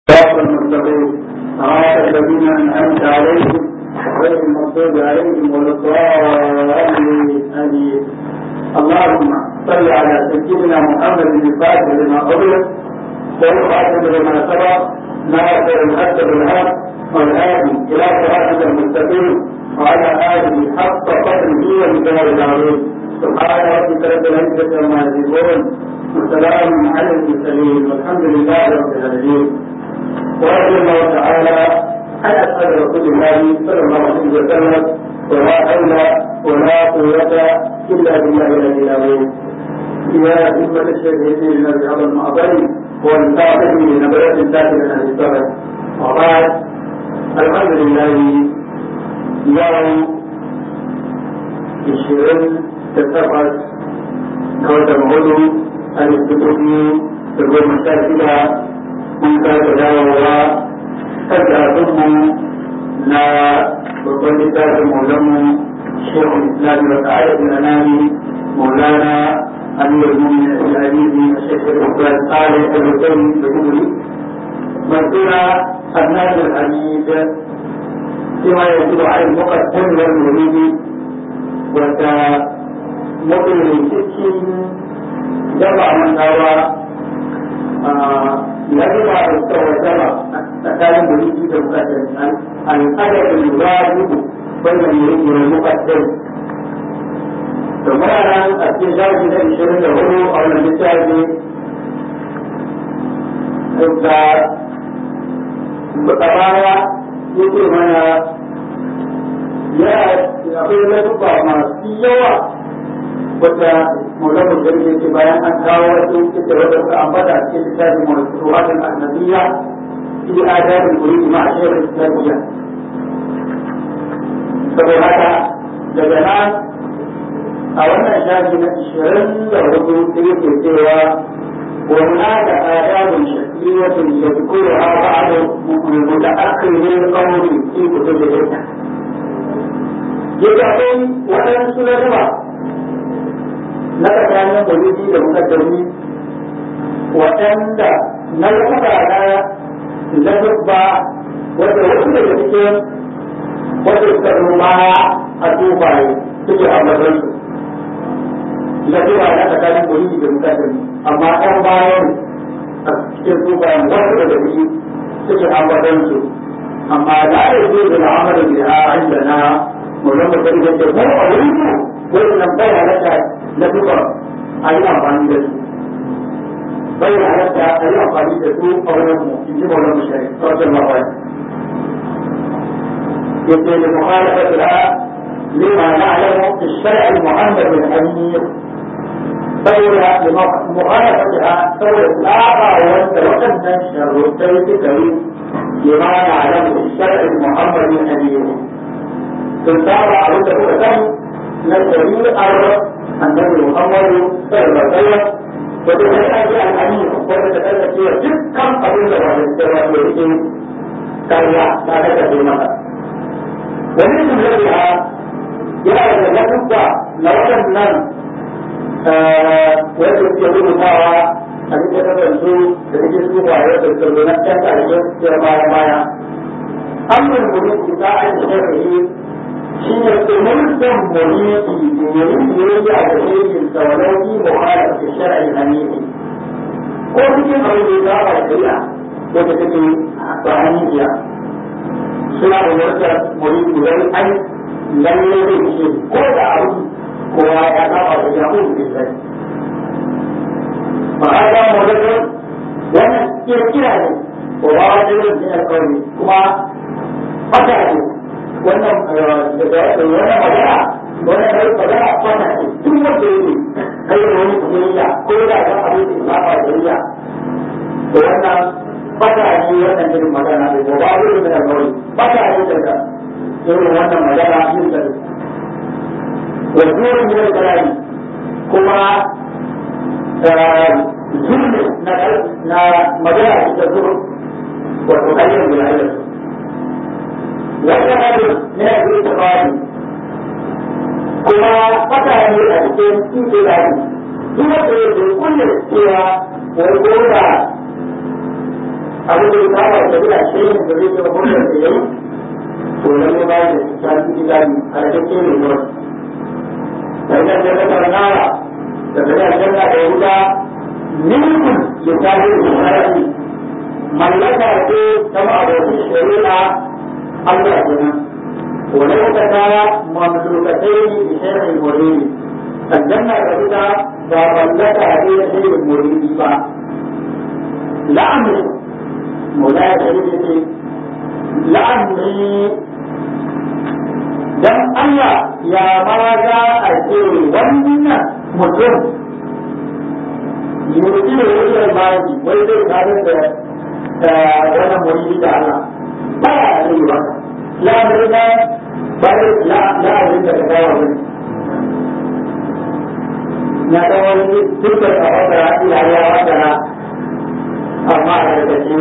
صراط المستقيم صراط الذين انعمت عليهم غير المغضوب عليهم ولا الضالين امين اللهم صل على سيدنا محمد الفاتح لما قبل والخاتم لما سبق ناصر الحق بالحق والهادي الى صراطك المستقيم وعلى اله حق قدره ومقداره العظيم سبحان ربك رب العزه عما يصفون وسلام على المرسلين والحمد لله رب العالمين ورضي الله تعالى عن اصحاب رسول الله صلى الله عليه وسلم ولا حول ولا قوه الا بالله العلي العظيم يا أمة الشهيدين الذي على المعبر والفاتح لنبرة ساكنة عن السبب وقال الحمد لله يوم الشرين تتفق كوتا مغلو الاستقامة تقول مشاكلها من كتداوى تجاربهم لا وكل ذات مولم شيخ الاسلام وسعادة الانام مولانا امير المؤمنين الحديث الشيخ الاسلام صالح الحسين بجبري مذكورا الناس الحديث فيما يجب على المقدم والمريد وكمقل السكين جمع من هو يجب على التوجه tsakanin mulki da mukaddam al'adar wajibu wannan mulki da mukaddam to muna nan a cikin shafi na ishirin da hudu a wannan littafi da a baya yake mana ya akwai latuba masu yawa wata maulana jirgin ce bayan an kawo wasu ita wadda suka ambata a cikin littafin mawasu'atul annabiyya في آداب المريد مع الشيخ الإسلامية saboda haka daga nan a wannan shafi na ishirin da hudu sai yake cewa wa hunaka adabun shakiyatun yadhkuruha ba'd mutaakhirin qawli fi kutub al-ilm yake akwai waɗansu na zuba na tsakanin mulki da mukaddami waɗanda na zuba na dubba wanda wasu daga cikin wanda suka ruma a tufaye suke ambatar su na tuba na tsakanin mulki da mutane amma ɗan bayan a cikin tufayen wasu daga ciki suke ambatar su amma da ya zo da al'amarin da ya inda na mulkin mutum da ke mu a wurin mu wani nan bai halatta na tuba a yi amfani da su bai halatta a yi amfani da su a wurin mu in ji maulan mushari sautin mawai yake da mukhalafatu la lima na'lamu fi shar'i al-muhammad al-amir saboda mukhalafatu ha saboda tsaba wanda waɗannan sharuɗai suka yi lima na'lamu fi shar'i al-muhammad al-amir sun saba abin da kuka sani na shari'ar annabi muhammadu sallallahu alaihi wasallam wata sai an yi al'ani wanda ta kasance wa dukkan abin da ba da ba da yake karya ta kasance masa wani sun rabe ha yana da ladubba na waɗannan wanda suke rubutawa a cikin kasance da cikin su ba ya da tsaro na ɗan ƙarshe da baya baya an yi mulki ta an shari'i shi ne umurtan mulki da yayin da yake a cikin saurari muhalaf da shar'i hanifi ko cikin abin da ya ba shari'a wanda take ba hanifiya suna umurtar mulki dan an lalle zai ce ko da abu kowa ya saba da yahu da sai ba a ga mulkin wannan kirkira ne ko ba wajen yin alƙawari kuma fata ne wannan wannan magana wannan kai magana fata ce duk wanda yake kai da wani kiyayya ko da ga abin da ba ba kiyayya to wannan fata ne wannan irin magana ne ko ba irin da kawai fata ne daga irin wannan magana yin da wajen yin kalami kuma zulmi na na magana ita zuru wato kayyar da ya wannan abin na yanzu ita bani kuma fata ne a cikin cikin rani duk wanda ya ce kulle cewa wai ko da abin da ya saba da bila shi ne da zai zama hulɗar da yayi to lalle ba da shafi ilani a rage ne gurin sai da da ta nara da da aljanna da wuta milkun ya tafi da sharafi mallaka ce ta ma'abokin shari'a Allah kenan ولو كان مملوكتين بشيء مريد الجنة الرسولة فملك هذه شيء مريد با لا أمري مولاي سيدي لا أمري dan Allah ya ma za a ce wannan mutum yanzu da wajen baki wai zai tare da wannan muridi da Allah ba ya yi ba la murida ba la la murida da kawo ne na ta wani dukkan a wata ila ya wata amma a gargaji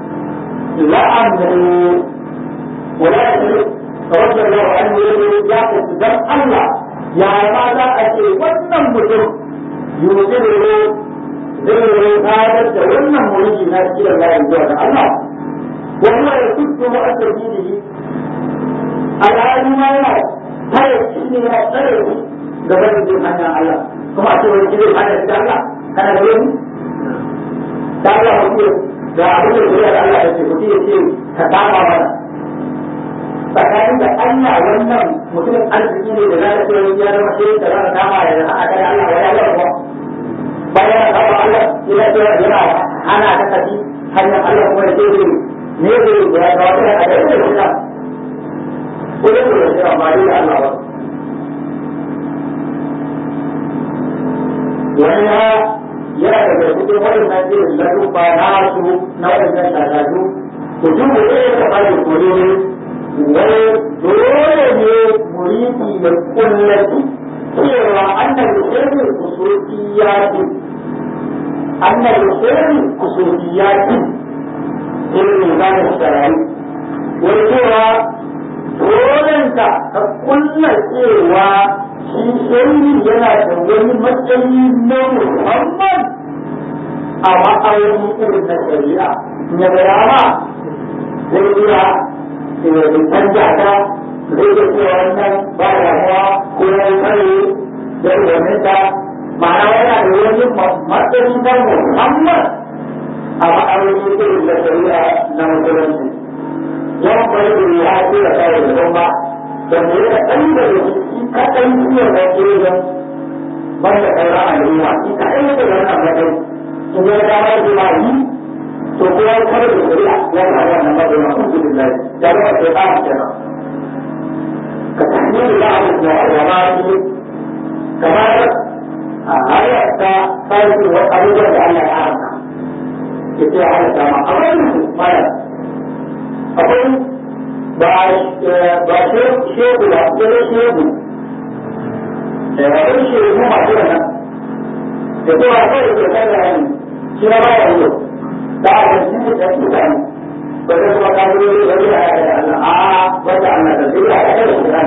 la'amru wala ya tawakkal lahu an yuri ya ku dan Allah ya ma za a ce wannan mutum yuziru zai yi fadar da wannan mulki na cikin layin zuwa ga Allah wannan ya kudu wa aka dinihi alhali ma yana tare shi ne ya tsare shi ga wani bin hanyar Allah kuma a ce wani gidan hanyar da Allah kana da wani da Allah mutum da abin da zuriya da Allah ya ce mutum ya ce ka kama mana tsakanin da Allah wannan mutumin arziki ne da za ka ce wani ya zama shi da za ka kama ya da aka da Allah wani Allah kuma bayan ya kama Allah ina ce yana hana ta kaji hanyar Allah kuma ya ce ne zai ya ga wata a da yake da ko da ko da ba da Allah ba wani ya yana daga cikin waɗannan irin ladubba na su na waɗannan shagadu mutum da ya ka fara kore ne wai dole ne muridi ya kullaci cewa annan sirri kusuriyati annan sirri kusuriyati irin zanen sharayi wai cewa dolenka ka kulla cewa shi sirri yana da wani matsayi na musamman a ma'auni irin na shari'a ya gaya ma zai iya canja ta zai iya cewa wannan ba damuwa ko ya yi kare da umarnin ta ma'ana yana da wani matsayi na musamman a ma'auni irin na shari'a na musulunci yawan bari da ya ce da kare da kuma da mu yi kaɗan da shi kaɗan iya da ke yin banda sauran al'umma shi kaɗan yake da wannan matsayi in ya dama da ma yi to kuma ya kare da shari'a ya ga wannan matsayi na alhamdulillah ya ga sai ba mu kenan ka tahmil ba'd al-mu'arramat kamar a hayar ta sarki wa abubuwan da Allah ya haramta ke ce a halatta ma a wani mara akwai ba shehu ba sai shehu da wani shehu masu yana da cewa kawai ke kai da yanzu shi ma ba yanzu da a yanzu ne da su kan ba zai kuma kan yi wani da ya da Allah a wanda Allah da zai ya da su kan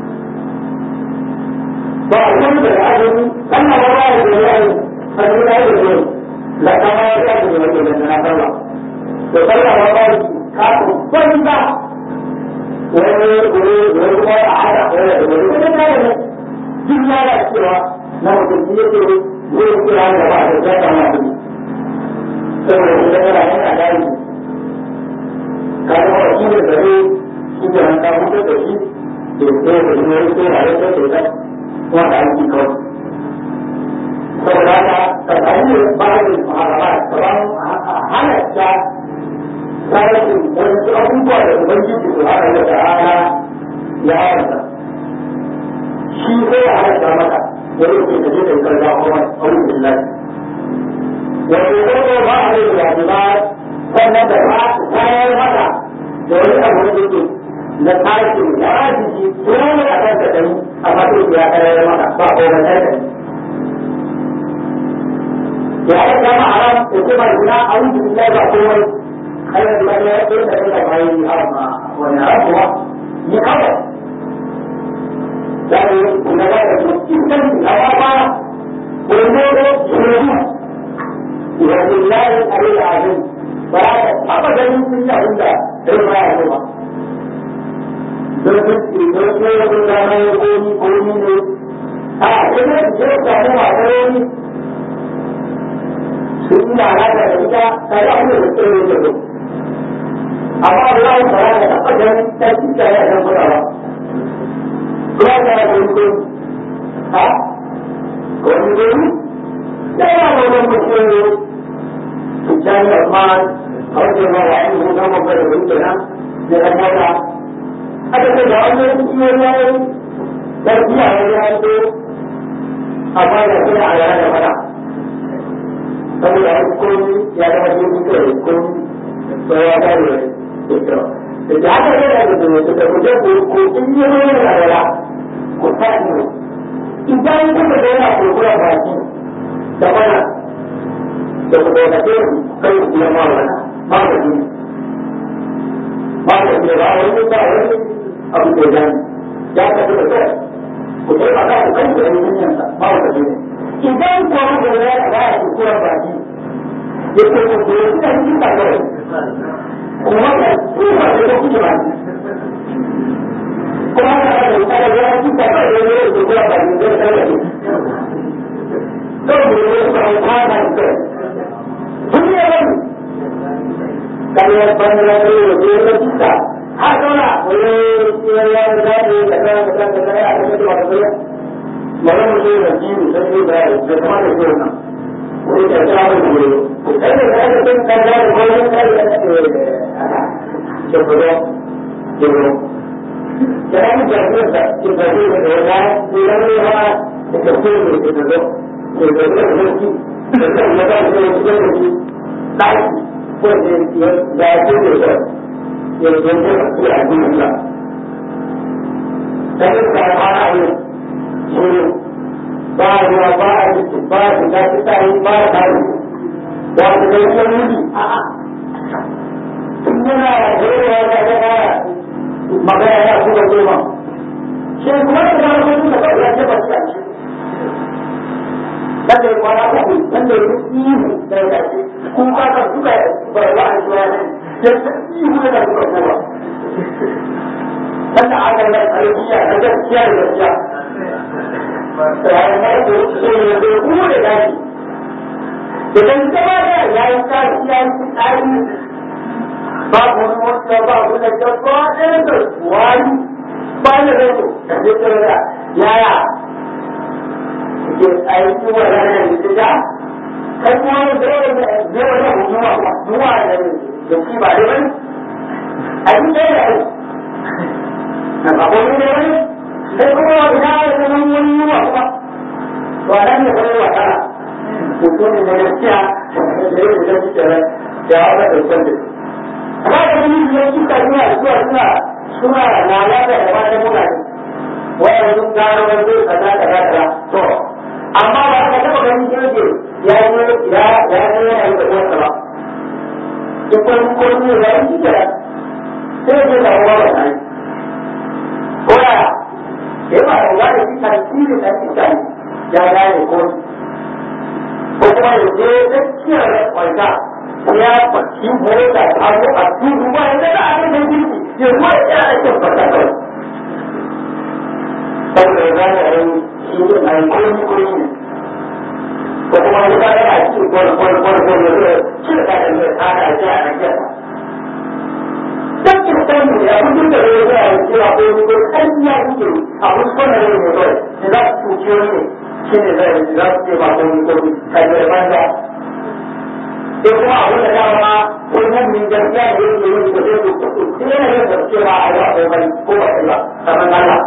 ba a kuma da ajin Allah ba ya da yayi a cikin ayi da yau la kama ya da da wani da na sallah to sallah ba ba ka ko banza wani wani wani kuma a hada wani da wani wani da ne duk lalacewa na mutum yake zai kira da ba da zaka ma kudi saboda shi da yana yana dai ka ga wani shi da zai shi da an kawo da shi da sai da shi ne sai da ya sai da wanda aiki kawai saboda haka tsakanin ba'in muharrama kaman halatta tsarin wasu abubuwa da ubangiji su hana da ta'ala ya haramta shi sai ya halatta maka wani ke da zai karga kuma aure billahi wato ko ba a yi da ba sannan da ba su tayar maka da wani abu da yake na tashi ya jiki dole a kan ka dani amma sai ya tayar maka ba ko ba tayar ya yi kama haram da kuma ina aure billahi ba komai har da ya yi da da bai haram wani haram kuwa ni kawai dari negara itu apa Bermula dulu Walillahi alil azim ba za ka taɓa ganin sun yi abin da rai ba ya ba don sun don sun yi abin da mai komi komi ne a sai ne su je samu mataroni sun yi lalata da ita ta yi abin da su tsaye da su amma Allah ba za ka taɓa ganin ta ci ta yi a kan kuɗa ba kuma ta yi abin komi ha komi komi da yawa wajen mutum الثاني عثمان رضي الله عنه نوم بين بنتنا لأننا أتت جعلنا في الله تربية وجهته أفاد فيها على هذا المنع فمن يكون يعلم في يكون وهو كان يكره إذا هذا كان يقول تتوجد كوتين يوم ولا كتابه إذا يكون بيننا كل فاتين تمام da ku daukace su kai ku biyan mawala ba ka ji ba ka ji ba wani ba wani abu da gani ya ka ji da kai ku sai ba ka ku kai ku yi dunyan sa ba ka ji idan ko ku da ya ba ku kura ba ji ya ce ku ku yi da shi ka kai kuma ka ku ba da ku ji ba kuma ka da ku da ya ci ka kai da ya ku kura ba ji da kai Don mu yi ba ta da kai duniya bane kalian pandai itu dia kita hakana oleh dia yang dari kata kata kata ada itu apa dia malam itu lagi saya dah semua itu na oleh kata apa itu saya saya itu kerja boleh saya ada coba coba jangan jangan kita ini berada di dalam rumah kita itu itu itu kita itu da zai ya ba da ya da shi daki ko da ya da ya da ya ya da ya ya da ya sai ka fara yi shi ba ya ba a yi ba da da ta yi ba da yi da da ya yi a a tun yana da ya da da magana ya kuma goma shi kuma da ba da da ya ce ba shi wanda ya kwana uku wanda ya yi ihu da ya tafi kun kasa suka bai wa a shiwa ne ya ta ihu da suka kowa wanda aka yi tarbiyya na gaskiya da gaskiya tsayayen mai da so ne da kuma da daji idan gaba da ya yi kashi ya yi tsari babu wani wata babu da gaba ɗaya da wani ba da rai da zai da yaya ke aiki wa ranar da ta kai kuma yin da yawan da yawan da hujuma kuma duwa da da shi ba dai bane aiki ɗaya da aiki na babu ne da wani sai kuma wa ina da zaman wani yiwa kuma to a nan da wani wa kana mutumin da gaskiya da yau da shi kenan da ya wata da kwanci amma da wani da suka zuwa zuwa suna suna lalata da matan mutane wanda sun gano wani zai kaza kaza kaza to amma ba ka taba ganin jirgi ya yi ya ya yi yana yi da uwarsa ba in ko ko ne ya yi da sai ya da uwa ba sai ko ya ke ba da uwa da shi tasiri da shi kai ya ga ne ko ko kuma ya je da kiyar da kwaita ya fashi mota ta zo a tudu ba ya da abin da jirgi ya ruwa ya ake fata kawai saboda ya gane a yi shi ne a yi koyi koyi ne ko kuma wani ba yana ci gwar gwar gwar gwar ya zai ci da kayan mai tsada ce a nan jasa dan ki san mu ya mutu da ya zai yi cewa ko ni ko kan ya yake a wasu kwanan ne ne kawai da za su tuci wani ne shi ne zai za su ce ba ko ni ko ni kan ya banza sai kuma abin da dama ko mun min gaskiya da yake yi da zai ku sai yana yin da cewa a yi wa ko ko ba ba kamar Allah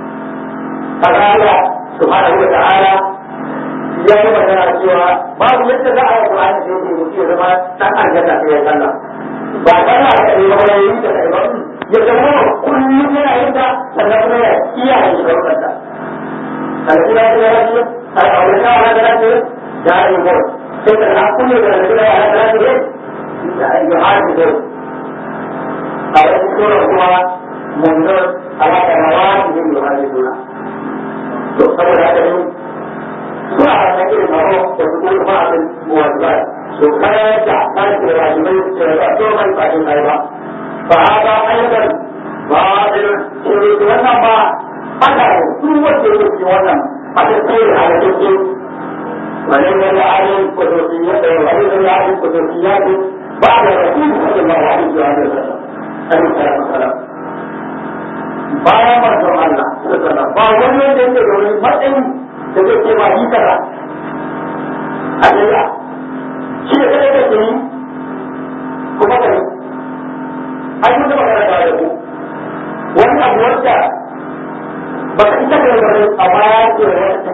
Allah subhanahu wa ta'ala ya yi magana cewa babu yadda za a yi Qur'ani da yake mutu ya zama dan aljanna sai ya sallah ba sallah da yi ba yi da kai ba ya zama kullum yana yin ta sannan kuma ya kiyaye shi da wannan alƙira da ya rabu ai aure ka ala da rabu da yi ko sai da na kullu da da ya ala da rabu da ai ya haɗu da a wani sura kuma mun ga ala da rawani da yuhaduna to saboda haka ne suna da irin haro da su kuma abin wajibai su kayar da ƙarfe rajimai su da ba mai bakin kai ba ba haɗa ayyukan ba da ce wannan ba haka ne duk wanda yake cikin wannan a cikin halittun وليس لأحد قدسيات وليس لأحد قدسيات بعد الرسول صلى الله عليه وسلم عليه الصلاة والسلام bayan manzon Allah sallallahu ba wani wanda yake da wani matsayin da zai ce ma yi kaza a Allah shi da kada kake yi kuma ka yi ai mun taba karanta da ku wani abu wanda ba ka ita ka yi a baya ce wata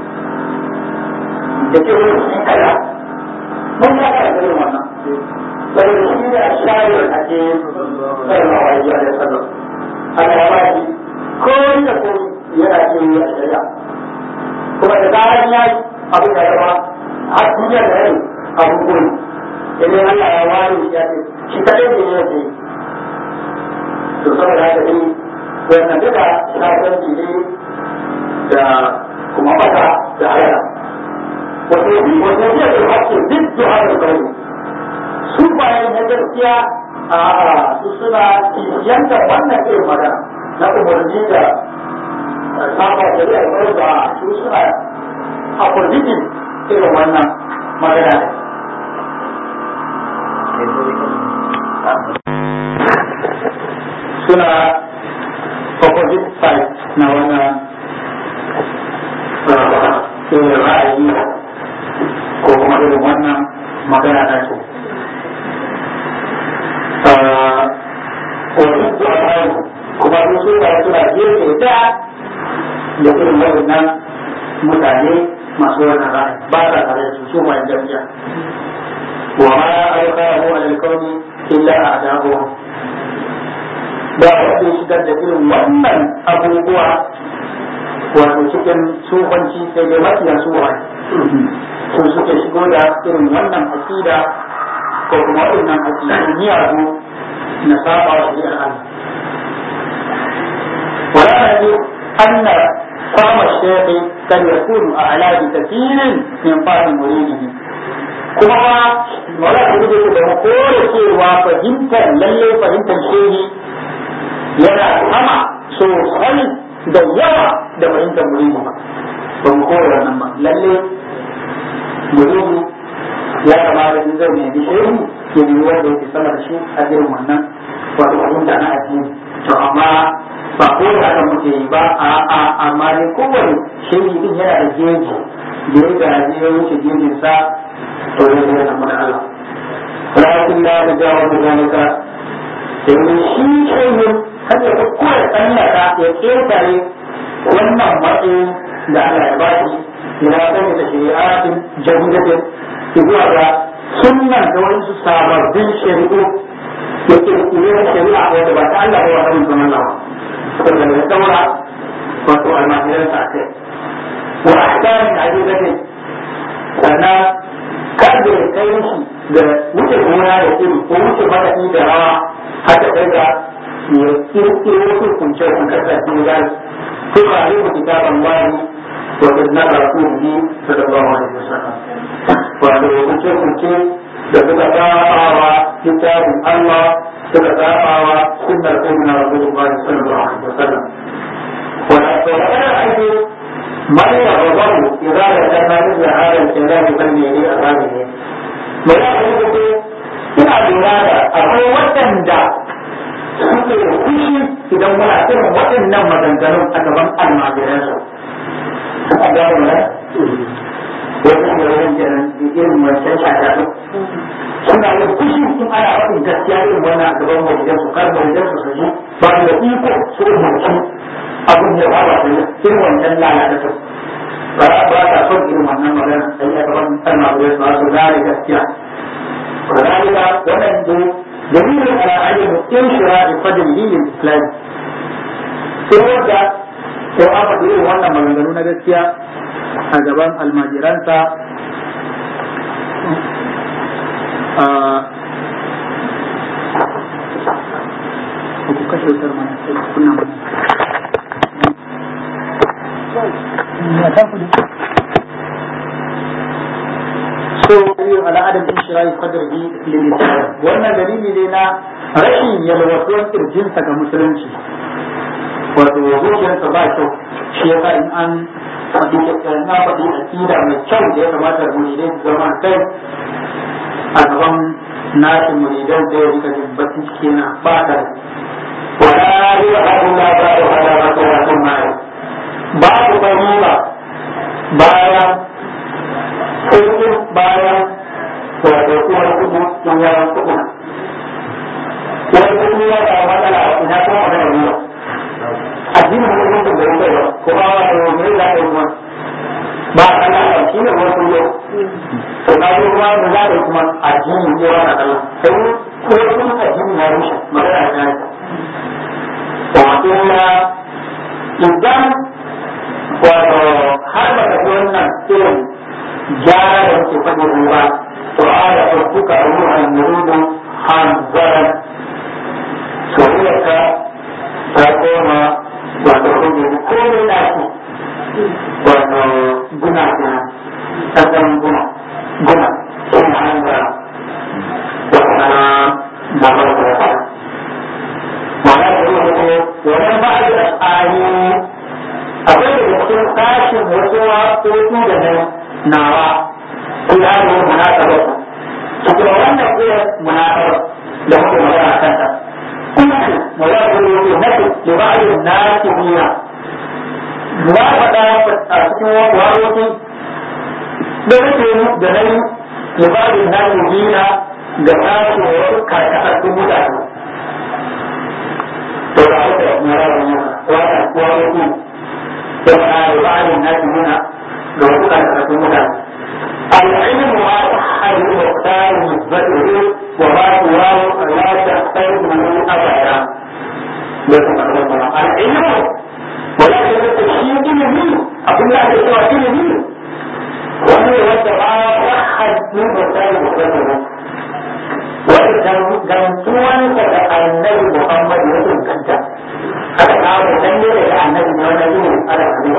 da ke wani shi kada mun ya ka da wannan saboda shi ne a shayar a ke sallallahu alaihi wa sallam ana ya baki ko da ko yana ce yi a shari'a kuma da zaran ya yi abin da zama har duniya da rai abin koyi idan Allah ya ware ya ce shi kadai ne ya ce to saboda haka dai wannan duka shafanci ne da kuma mata da halala وتوفيق الحق ضد هذا القول su bayan na gaskiya a su suna kishiyanta wannan irin magana na umarni da saba da zai kawai da su suna opposition irin wannan magana ne suna opposite side na wannan irin ra'ayi ko kuma irin wannan magana na su wani tsoron kuma su suna suna gefe da da irin waɗannan mutane masu wannan ra'ayi ba sa tare da su su ma jami'a wa ma alqahu alkauni illa a'dahu ba wanda ya shigar da irin wannan abubuwa wato cikin tsofanci sai dai mafiya tsohon su suke shigo da irin wannan aƙida ko kuma wannan aƙidu miyagu na saba wa shari'ar Allah. Wala na ji anna fama shafi kan ya kuru a alaji kafirin min fahim muridihi. Kuma ba wala ta gudu da mu kore cewa fahimtar lalle fahimtar shehi yana sama sosai da yawa da fahimtar muridi ba. Ba mu kore wannan ba. Lalle muridi ya kamata in zai nemi shehu ya nemi wanda yake sama da shi a irin wannan wato fahimta na addini to amma ba ko da haka muke yi ba a a amma ne kowane shehu din yana da geji da ya gaji ya wuce gejin sa to ya zai zama da Allah lakin la da jawo da zalika domin shi shehu har ya ko ya tsallaka ya ketare wannan matsayin da Allah ya ba shi ila sani da shari'atin jahidatin zuwa ga sunnan da wasu sababbin shari'u da kirkire shari'a wanda ba ta Allah ba wa hannun zaman lawa wanda ya daura wato almahiran sa kai wa ahkamin azizatin sannan kada ya kai shi da wuce gona da iri ko wuce madaɗi da rawa haka kai ga ya kirkire wasu kunce kunkar da su ya ko ka yi ku kitaban wani wa na rasulihi sallallahu alaihi wasallam wato hukunce-hukunce da suka tsafawa littafin Allah suka tsafawa sunnar sayyidina Rasulullah sallallahu alaihi wasallam wala to magana ake man ya babu idza da kana da hada al-kalam kan ne ne a zane ne mai ya ce ina lura da akwai waɗanda suke fushi idan muna irin waɗannan maganganun a gaban almajiransu. A gano ne? wani da wani kenan irin wancan shata suna yin fushi sun ana faɗin gaskiya irin wannan a gaban wajen su kar wajen su ji ba da iko su umarci abin da ba ba irin wancan lalata su ba ba ta son irin wannan magana sai ya gaban san ma wajen su su gane gaskiya وذلك ومن دليل على عدم انشراء فضله للاسلام sai wanda sai aka irin wannan maganganu na gaskiya a gaban almajiransa ku kashe wutar mana sai kunna mana ya ta ku so ala adam shirai sadrihi lil islam wannan dalili ne na rashin yalwatuwar kirjinsa ga musulunci wato zuciyarsa ba kyau shi yasa in an faɗi na faɗi akida mai kyau da ya kamata muridai su zama kai a gaban nashi muridan da ya rika jin bakin ciki na fadar wala yi Allah ba da hada ba da wasu mai babu bani ba bayan kudin bayan wato kuma kudu sun yawan kudu wani kudu ya da matsala ina kuma magana ne addinin musulunci da yake ba kuma wato mai za ka yi kuma ba a kalla a shi ne wasu yau to na yi kuma da za ka yi kuma addini ne wa na kalla sai ko kuma addini ya rushe magana ta yi wato na idan wato har ba ka ji wannan irin gyara da muke faɗi ba to a da ɗaukuka a ruhan yurudu hanzaran soyayyarka ta koma wato kuma komai da shi wato guna guna sassan guna guna sun hanga wata babar da ya mana da yi wato wani ba da tsari akwai da cikin sashin wasu waƙoƙi da na nawa kula da yin munasabar cikin wannan irin munasabar da muke magana kanta kuma munasabar yake nafi da ba'ayin nasi biya na faɗa a cikin waƙoƙi da nake da na yi da ba'ayin nasi biya ga tashi wasu karkatattun mutane to da haka munasabar yana wata waƙoƙi وما يبعد الناس هنا لو كان مدى العلم ما صح المختار نسبته وما سواه لا تحتاجه ابدا العلم ولكن التشييع علمي اقول لك سوى علمي وهو يوجه ما صح من مختار نسبته gantuwansa da annabi Muhammad ya inganta aka kawo dan ne da annabi ne wannan ne ala ne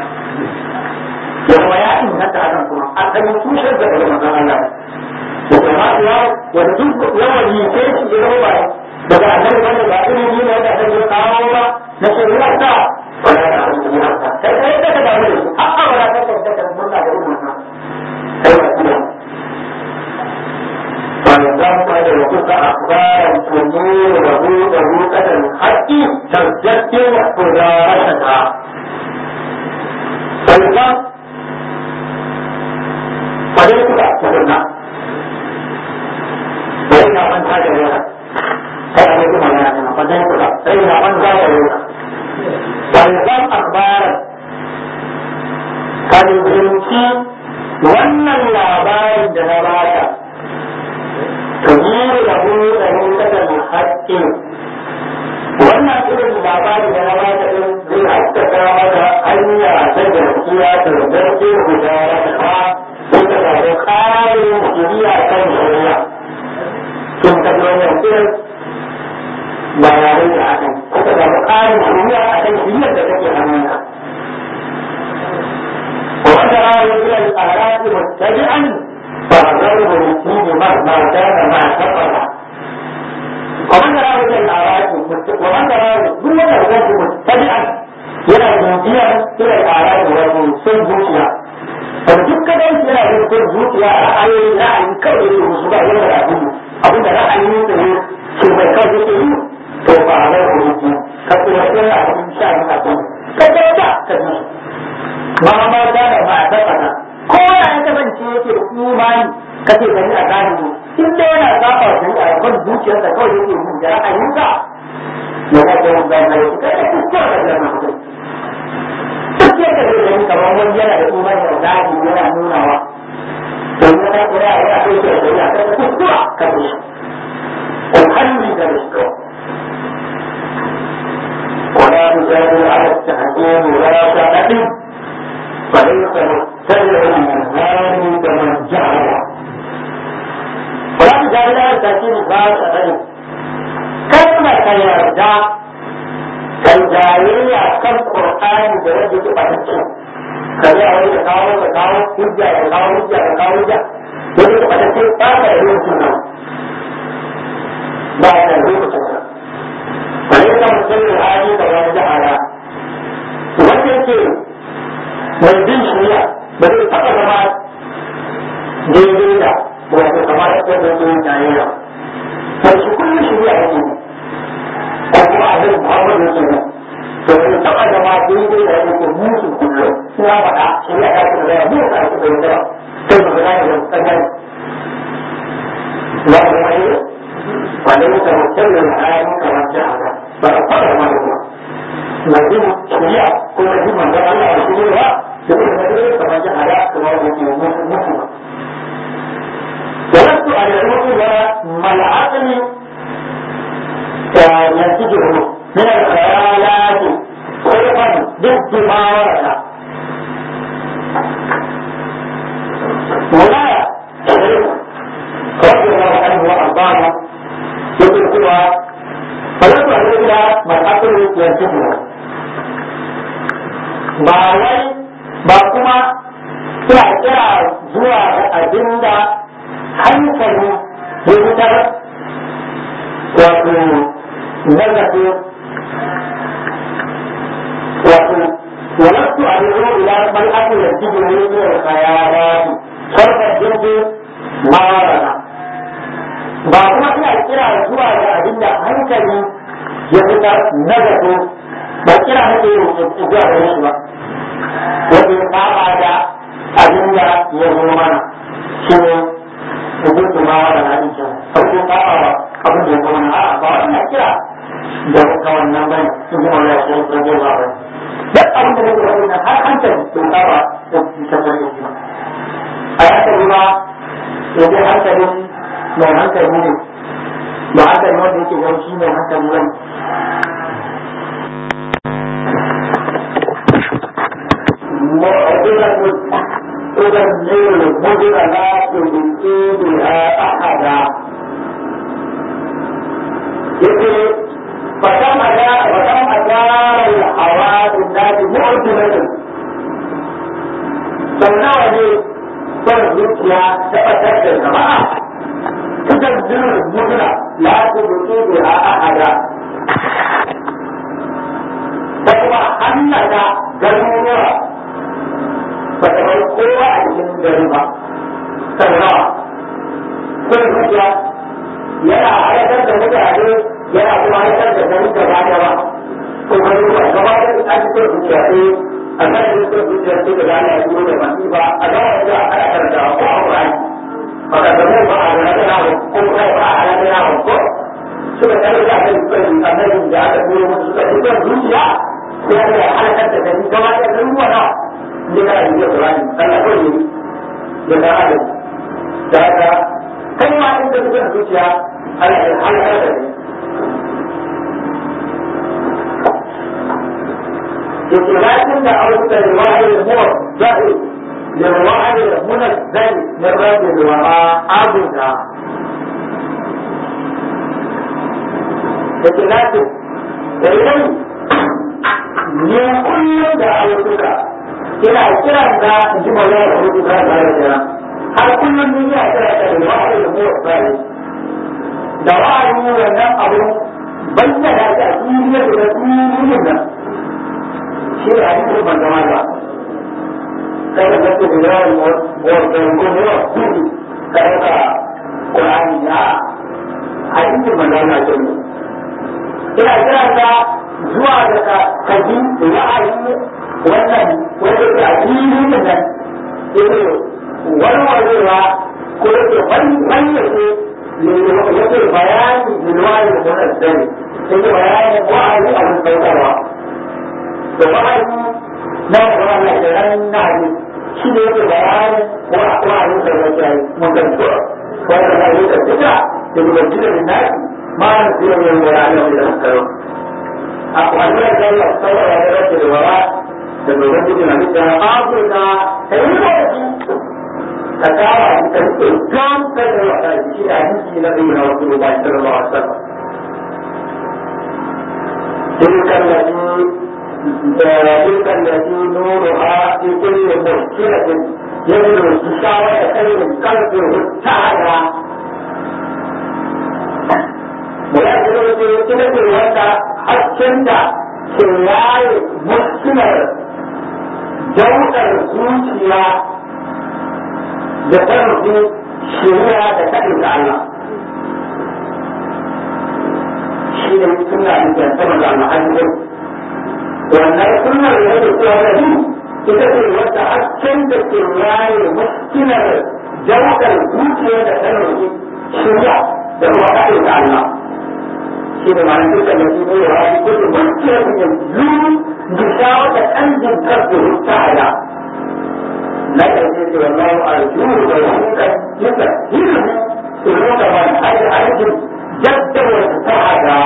kuma ya inganta hakan kuma an dan tushen da daga manzon Allah da kuma ya wanda duk yawan yi sai shi ya ba daga annabi wanda ba irin ne da annabi ya kawo ba na shari'a ta wala da shari'a ta sai sai da da mu har abada ta ta da murna da wannan sai ba فالذنب يوقف أخبارا تنور له ذروة الحق تزدد مدارستها فالذنب فليس تأخذنا فإن من هذا لها هذا يجب أن يعلم فليس فإن من هذا لها فالذنب أخبارا فالذنب wannan labarin da na baka تغيير له ذروة الحق wannan irin labari da na ba ta din zai haskaka mata hanya ta gaskiya ta zarce guda ta ta sai ta samu ƙarin shiriya kan shiriya tun ta wannan irin bayanai da akan ko ta samu ƙarin shiriya a kan shiriyar da take hannunka wanda ra'ayi ila al-arati muttabi'an فغيره الدين مهما كان ما كفر ومن راه الى الاعراض ومن راه كل ما هو متبعا الى الجنسيه الى الاعراض والسن zuciya da duk kadan yana yin sun zuciya ra'ayi ra'ayi kawai da musu ba yana da gudu abinda ra'ayi ne da ke mai kawai yake yi to ba a zai hudu ka kuma yana a cikin sha yin kafin ka kyauta ka ji ma ma da ma a tabbata ko ya ya kasance yake da imani kace gani a gani in da yana saba da a kan zuciyarsa kawai yake yin da ra'ayinsa ya ga da wanda ya yi kai da kuskure da nan mutum duk yadda zai gani kamar wani yana da imani da gani yana nunawa to ya ta kira ya ta kai da ya ta kuskura ka ce ko hanni da shi ولا يجادل على التحكيم ولا تعتقد فليس متبع الهادي كمن جعل ولا تجادل على التحكيم ولا تعتقد كلمة يرجع كالجاهلية كم قرآن بوجه فتنة kaje a wani da kawo da kawo hujja da kawo hujja da kawo hujja wani kuma ta ce ba ka da lokacin nan ba ka da lokacin sa wani ka mutum da hali da wani jahara wanda yake mai bin shari'a ba zai taɓa zama daidai da wato kamar yadda yake yin tarayya sai shi kullum shari'a yake ko kuma a zai muhammadu yake ne to bai taɓa zama daidai da yake musu kullum suna faɗa shari'a ta ce da ya mu ka ake da yawa sai mu gane da tsanani wa kuma yi wanda yake mutum da hali kamar jahara ba a faɗa ma da kuma lazim shari'a ko lazim manzon Allah a shari'a da kuma da kamar jahara kamar yake musu ولست أدعوك ما العقل ينتجه من الخيالات خلقا ضد ما ورد ولا رضي الله عنه وأرضاه يقول هو فلست أدعوك ما العقل ينتجه ba wai ba kuma suna kira zuwa ga abin da hankali ya fitar wato nazarto wato ولست أدعو إلى من أكل الجبن من الخيالات صرف الجنس ما ورد ba kuma ina kira zuwa ga abin da hankali ya fitar na zato ba kira nake yi zuwa ga shi ba wajen saba da abin da ya zo mana shi ne hukuntu ma wa da hadin can farko ka ba abin da ya zama na a ba wannan kira da ka wannan bane in ji mawala shi ko zai ba bane duk abin da nake wani na har hankali to ka ba da tabbar da shi ba a hankali ma ya je hankalin mai hankali ne ba hankali wanda yake gani shi mai hankali bane معضلة تدمر المدرنات بإيدها أحدا يقول فكم أدار وكم أدار الحوادث الناس معضلة سمناها دي son zuciya ta ɓatar da jama'a kusan zirin mutuna la su buƙi da a ahada da kuma hannata garuruwa ba ta bai kowa a cikin gari ba sau nawa kun zuciya yana haifar da mutane yana kuma haifar da gari gaba da ba ko gari ba gaba da an ci kun zuciya sai a kan yi kun zuciya sai da gane a cikin da masu ba a zama da ana karanta ko a ƙurani ba ka zama ba a zama da nawa ko kuma ba a zama da nawa ko suka tare da kan kan annabi da aka turo musu suka ci kun zuciya sai aka halakar da gari gaba da garuruwa nawa ne ka yi da Qur'ani Allah ko ne da da adam da ka kai ma in da kuka zuciya Allah ya halaka da ni yake lakin da abu da riwayar mu zahi da riwayar munazzal min rabbil wara abuda yake lakin da idan ne kullum da ayyuka ina kiran da in ji mawla da hudu da ba da jira har kullum ni ina kira da da wa'ayi da mu bai da wa'ayi wannan abu bayyana da duniya da duniya nan shi ne hadisin manzon Allah kada ka ce da yawan wannan ko ne wa kudi kada ka Qur'ani ya hadisin manzon Allah ce ina kira da zuwa da kaji da wa'ayi wannan wanda ke a filin nan yake warwarewa ko yake wanyake yake bayani bilwani da wannan sani yake bayani wa'azi a mun saukarwa da wa'azi na wanda Allah ke ran na ne shi ne yake bayani wa'azi da wanda ya mun ganto wanda na yi da duka da dubajin da nasi ma na zira mai wurare da hankali a wannan da Allah saurara da rage da wara da dogon gudun a bisa afirka ta yi lokaci ka kama shi ka rike gam ta da wata shi da hanci na ɗaya na wasu ruba shi da rawa sama تلك التي تلك التي نورها في كل مشكلة يجد الشاوة خير قلبه تعالى ويجد تلك الوضع حسنت سياي مسلم جوهر zuciya da ta rufe shari'a da ta ɗauka Allah shi ne suna da sama da al'adun wannan suna da yadda kowa da yi ita ce wadda hasken da ke yaye muskilar jawakar zuciya da ta rufe shari'a da kuma ta ɗauka Allah shi ne ma'anar duka da su ne wa shi kudu muskilar da zuru gishawa da ƙanjin karfe ta'ala na ƙarshe ce wallahu arjuhu da wahukan yadda hirmi su nuna man hajji aikin jaddawar ta'ada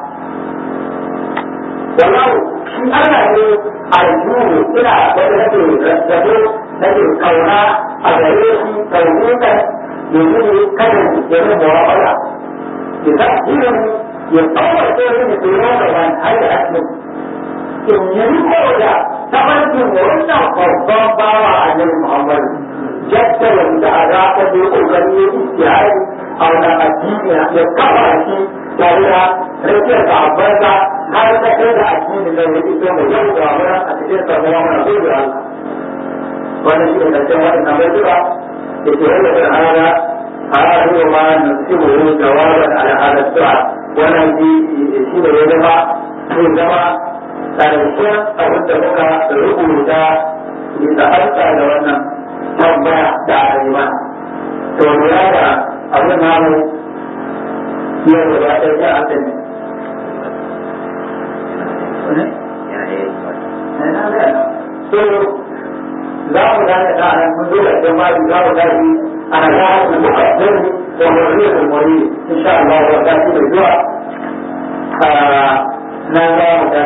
wallahu shi ana ne arjuhu ina wanda nake rarrabe nake kauna a gare shi kaunukan yanzu ne kanin ya yi mu'amala idan hirmi ya tsawar sai ne su nuna man hajji aikin in yi riko da tafarkin wannan babban bawa a nan Muhammad jadda wanda a za ta je kokari ya istihari a wannan addini ya kafa shi tare da rikiyar sahabbansa har ta kai da addini da ya fito mai yau da wani a cikin samuwa mana ko da Allah wannan shi ne karshen waɗannan bai tura da ke wanda da hana a rayuwa ma nasibu jawaban ala hada sura wannan shi ne ya zama zai zama ƙarshen abin da muka rubuta bisa harka da wannan tambaya da aka yi mana. To lura da abin namu yau da ba ta yi a kan ne. So za mu dace da nan mun zo da jama'i za mu dace a nan za mu muka zai wa mawari da mawari insha Allah wa ta ci da zuwa na za mu dace